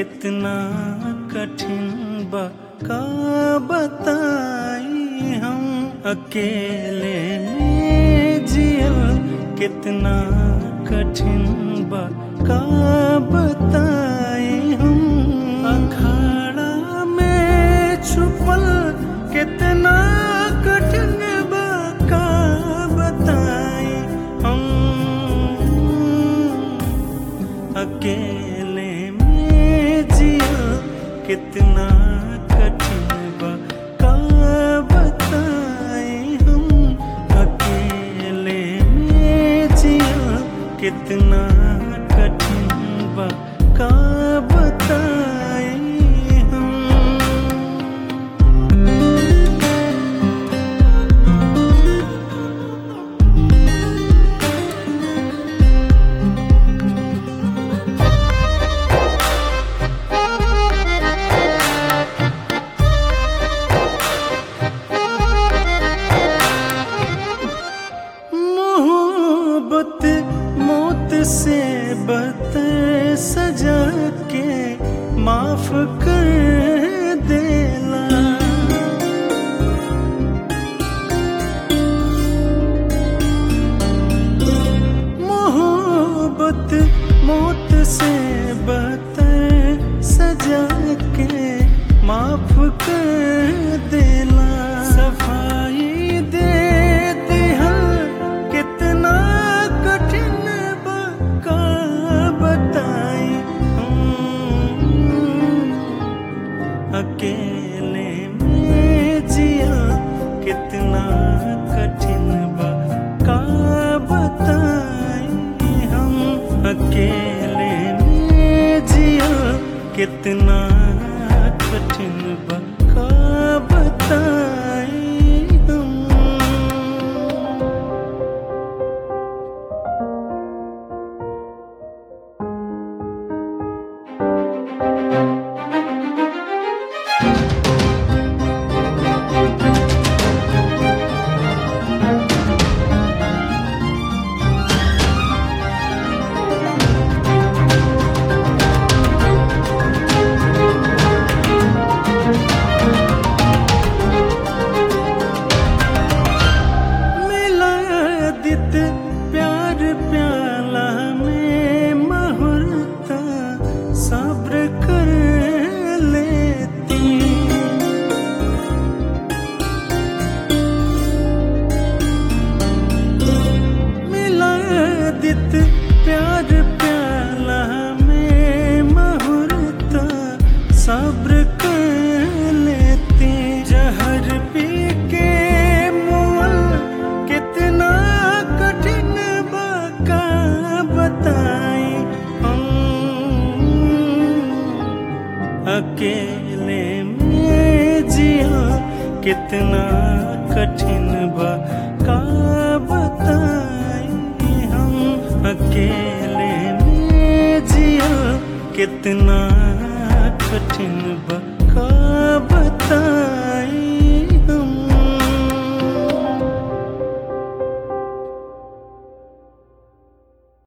कितना कठिन बा का बताई हम अकेले में जियल कितना कठिन बा का बताई हम अखाड़ा में छुपल कितना कठिन बा का बताई हम अकेले में जिया कितना कठिन बा का बताई हम अकेले में जिया कितना कठिन बा का बताई हम मोहब्बत मौत से बदतर सजा के माफ कर देला मोहब्बत मौत से बदतर सजा के माफ कर देला सफाई दे दिहल कितना कठिन बा का बताई हम अकेले में जिया कितना कठिन बा का बताई हम अकेले में जिया कितना कठिन बा का बताई हम मिला दित प्यार प्याला में मुहूर्त सब्र कर लेती मिला दित प्यार प्याला में मुहूर्त सब्र कर लेती जहर पी के मुअल कितना कठिन बाका बताई हम अकेले में जिया कितना कठिन बा का बताई हम अकेले में जिया कितना कठिन बा का बताई